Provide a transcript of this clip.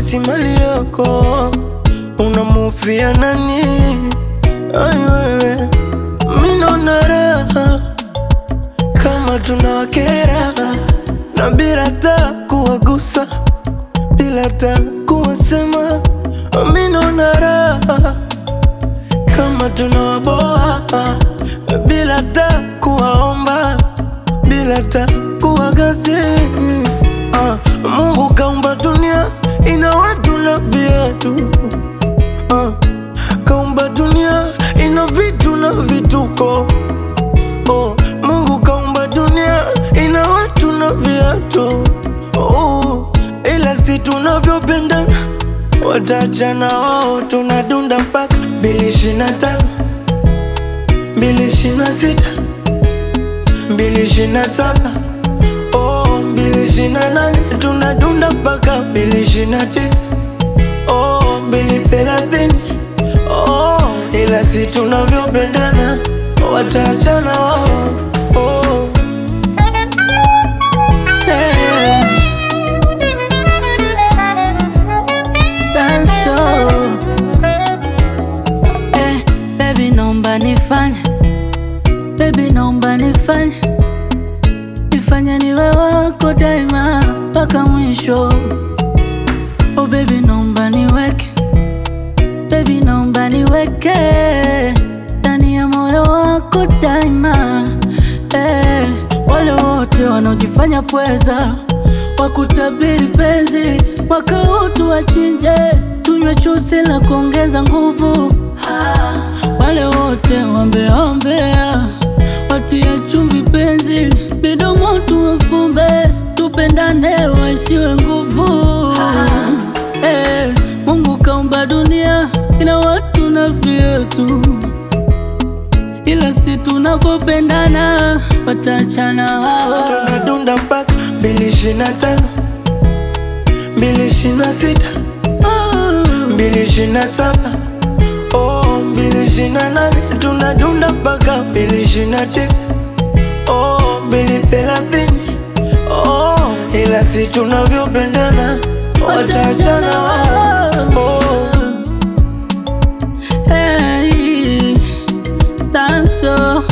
si mali yako, unamufia nani? Ai wewe, mi naona raha kama tunawakera na bila ta kuwagusa, bila ta kuwasema, mi naona raha kama tunawaboa bila ta kuwaomba, bila ta kuwagasi. Ah, Mungu kaumba dunia ina watu na viatu ah, kaumba dunia ina vitu na vituko oh, Mungu kaumba dunia ina watu na viatu oh, ila si tunavyopendana watachana wao, tunadunda mpaka mbili ishirini na tano mbili ishirini na sita mbili ishirini na saba oh, mbili ishirini na nane tunadunda mpaka mbili ishirini na tisa oh, mbili thelathini oh, ila si tunavyopendana watachana wao oh. Hey. Tanso. Eh, baby naomba nifanye baby naomba nifanye nifanye niwe wako daima mpaka mwisho oh baby naomba niweke baby naomba niweke ndani ya moyo wako daima eh, wale wote wanaojifanya pweza wakutabiri penzi mwaka huu tuwachinje tunywe chuzi la kuongeza nguvu ah, wale wote wambeombea watie chumvi penzi midomo tuwafumbe tupendane waishiwe nguvu eh, Mungu kaumba dunia ina watu na vyetu ila si tunavyopendana watachana wao tunadunda mpaka mbili ishirini na tano mbili ishirini na sita mbili ishirini na saba oh, mbili ishirini na nane tunadunda mpaka mbili ishirini na tisa oh, mbili thelathini oh, ila si tunavyopendana watachana wao oh. Hey, Stanso